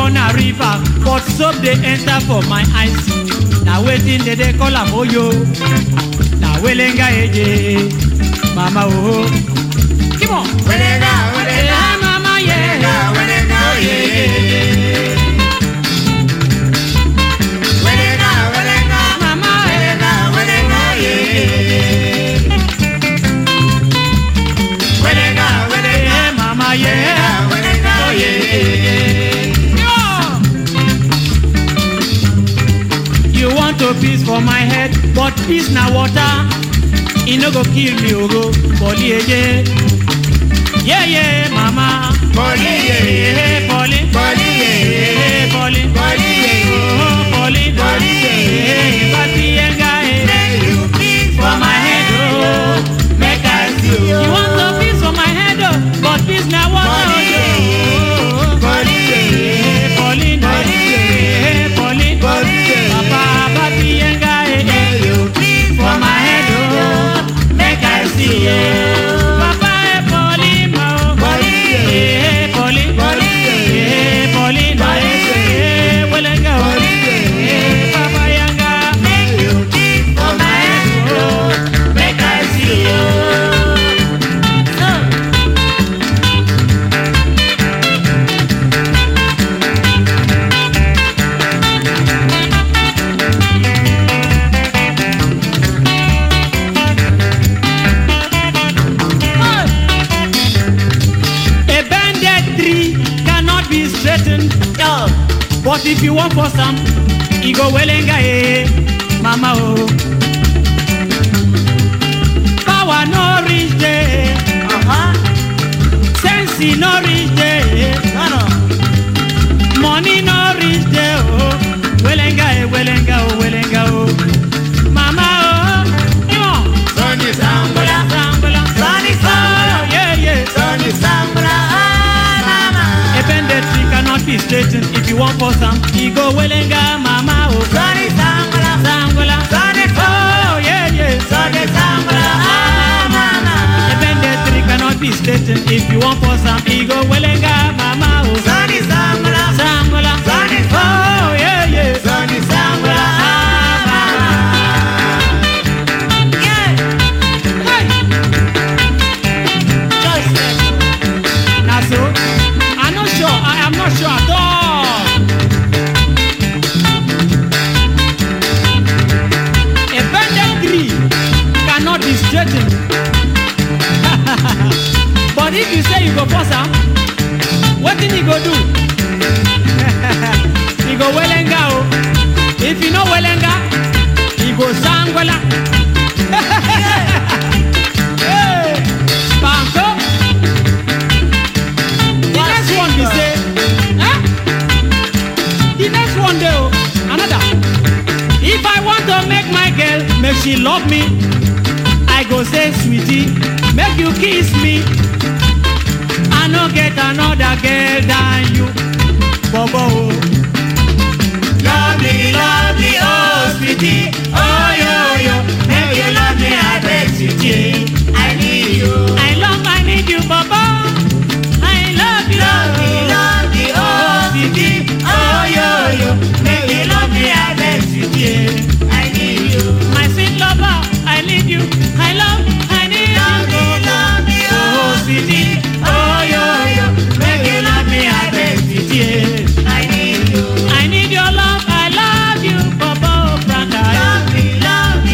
na river but soap dey enter for my eyes na wetin dey dey call am oyo na welenga eje mama o. Come on. Welenga, welenga, Yeah, mama, yeah. welenga, yeah. Welenga, welenga, Mama, welenga, welenga, yeah. Welenga, welenga, yeah, mama, yeah. welenga, yeah. You want to peace for my head, but peace na water. E no go kill me, ogo, body eje. Yeah, yeah, mama. Body, yeah, yeah, Polly. Body, yeah, Yeah, Polly. Body, yeah, Oh, Polly. Body, yeah. Yeah, Papi, yenga, eh. Make you peace For my head, oh. Make I see you. You want to peace for my head, oh, but peace na water. Body, oh, yeah. oh, oh. Body, yeah. Yeah, Polly, Body, yeah, Polly. Body, yeah. Papa, papi, yenga, eh, eh. Make you peace For my head, oh, Make I see you. Papa, eh, Polly, ma, oh. Body, yeah. Yeah, Polly. Body, yeah. Yeah, Polly, Body, yeah. yeah, Welenga, oh. Body, yeah. Yeah, Papa, yenga. Make you peace for my head, oh. Make I see you. A bended tree cannot be straightened. But if you want for some, you go welenga eh, mama oh. Power no reach there, Uh-huh. sense no reach there, No, no. money no reach there oh. Welenga eh, welenga oh, welenga oh. Mama oh, come on. Sonny Sambola. Sambala. Sonny Oh, Sambola. yeah yeah. Sonny Sambola. Ah, mama. A bended tree cannot be straightened. If you want for some, you go welenga mama oh. Sonny Sambola. Sangola. Sonny Oh yeah yeah. Sonny Sambola. Ah, mama. A bended tree cannot be straightened. If you want for some, you go welenga mama oh. Sonny Sambola. Sangola. Sonny Oh yeah yeah. Sonny Sambola. Ah, mama. Yeah. Hey. Just Now so, I'm not sure. I am not sure at all. A bended tree cannot be straightened. but if you say you go force am, wetin he go do? he go welenga o. If you no welenga, he go sangwela. hey, Banko. The next one be say, eh? The next one dey o, another. If I want to make my girl make she love me, I go say sweetie, make you kiss me. I no get another girl than you, Bobo. o. Lovely, lovely, oh sweetie, oh yo yo, make you love me, I beg sweetie, I need you. I love, I need you, Bobo. I love you. Lovely, lovely, oh sweetie, oh yo yo, make you love me, I beg sweetie, I need you. My sweet lover, I need you. I love, I need Lovely, you. lovely, oh sweetie, oh yo yo, make you love me, I beg sweetie, I need you. I need your love, I love you, Bobo Branda. Lovely,